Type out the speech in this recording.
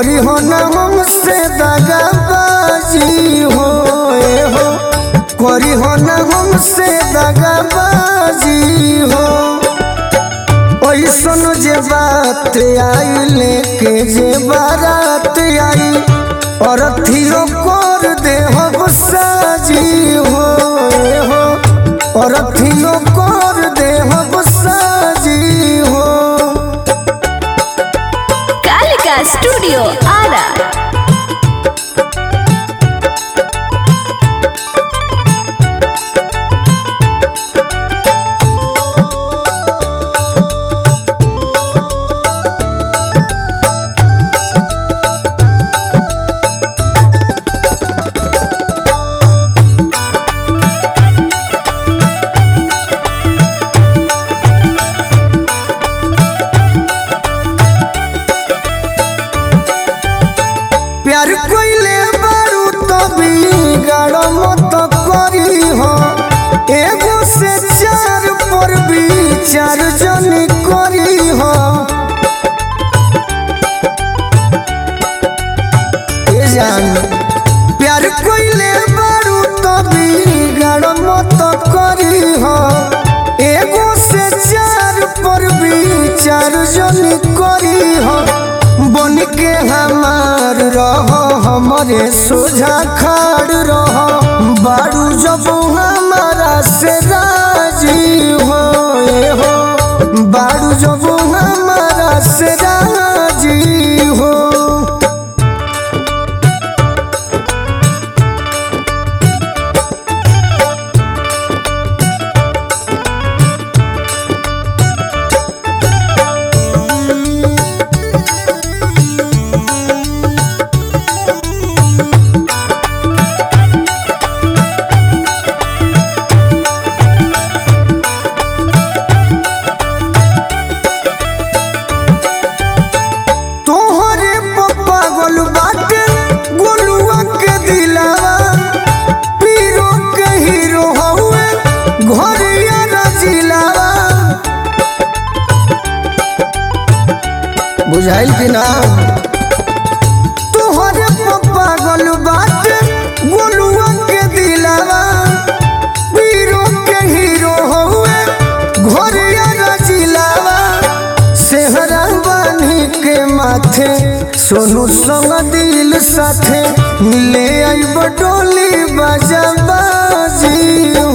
करी हो न हमसे दगाबाजी हो ए हो करी हो न हमसे दगाबाजी हो ऐसन जे बात आई लेके जे बारात आई और थियो कर दे हो साजी हो ए हो और थियो कर दे हो साजी हो कालिका स्टूडियो आरा प्यार कोइले बारू तो बिगाड़ मत करी हो एगो से चार पर विचार जन करी हो ए जान प्यार कोइले बारू तो बिगाड़ मत करी हो एगो से चार पर विचार जन करी हो बन के हमार रहो हमरे सोझा खाड़ रहो बारू जब हमारा से राजी हो ए हो बारू जब हमारा से राजी हो तोहरे पप्पा गोल बाटे गोलुआ के दिलावा पीरो के हीरो हउए घरिया रजिलावा बुझाइल कि ना तोहरे पप्पा गोल बाटे गोलुआ के दिलावा पीरो के हीरो हउए घरिया रजिलावा सेहरा बानी के माथे सोनू संग दिल साथे मिले आई बटोली बाजा बाजी